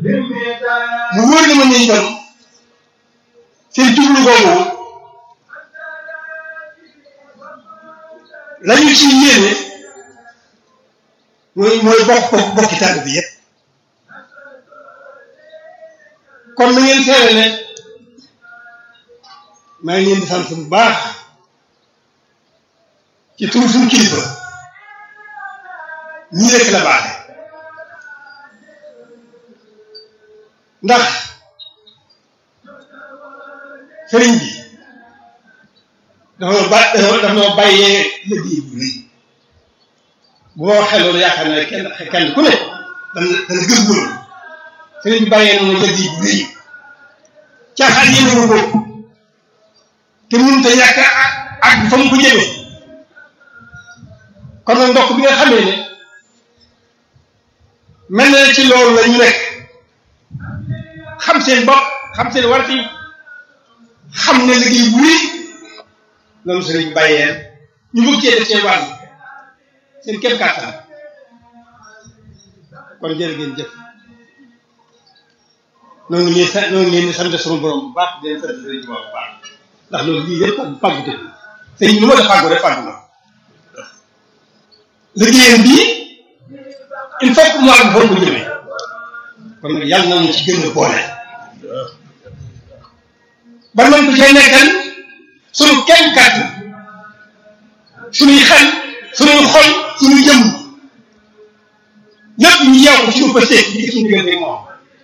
mu wóor na ma ne itam seen jublu googu la ñu ci yéene mooy mooy bokk bokk bokki tàgg bi yépp kon na ngeen seere ne maa ngi leen di sant bu baax ci tur suñu kilifa ñii rek la baaxe ndax sëriñ bi dafa ba dafa noo bàyyee liggéey bu rëy bu ma waxee loolu yaakaar naa kenn kenn ku ne dana dana gës loolu sëriñ bi bàyyee na ma liggéey bu rëy caaxaan yéene ko te mënut a ñàkk ak fa mu ko jëmee kon nag ndokk bi nga xamee ne mel na ci loolu la ñu nekk xam seen bopp xam seen warti xam ne liggéey bu rëy loolu sëriñ bàyyee ñu bëgg cee def seen wàll seen kéem kàttan kon jërë ngeen jëf noonu ngi leen noonu ngi leen di sant sama borom bu baax di leen sant sëriñ bu baax ndax loolu lii yëpp pàgg pàgg te sëriñ lu ma def fàggu rek fàggu na liggéeyam bii il faut que mu àgg foofu mu jëmee kon nag yàlla na ñu ci gën a boole ba mën ko cee nekkal suñu kenn kàttan suñuy xel suñuy xol suñuy jëmm lépp ñu yeew ko ci suñu pësté di suñu diggante moom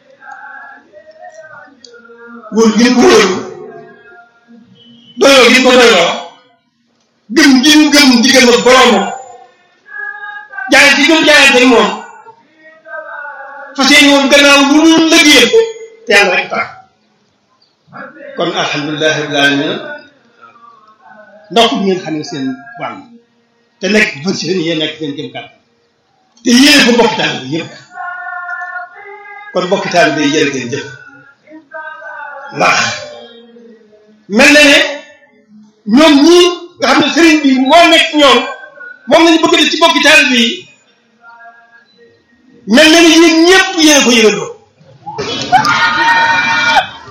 wóolu gi ko wóolu doyloo gi ko doyloo gëm gi mu gëm diggam ak boroomam jaayante gi mu jaayante moom fas yéene woon gannaaw lu mu lëggéeyal ko te yàlla rek tax kon alhamdulilah rabbil alamin ndox bi ngeen xam ne seen wàll te nekk fas yéene yéen nekk seen jëm kàttan te yéene ko bokki taal bi yëpp kon bokki taal bi jërë ngeen jëf ndax mel na ne ñoom ñii nga xam ne sëriñ bi moo nekk ñoom moom lañu bëgg def ci bokki taal bi mel na ne yéen ñëpp yéen ko yëgandoo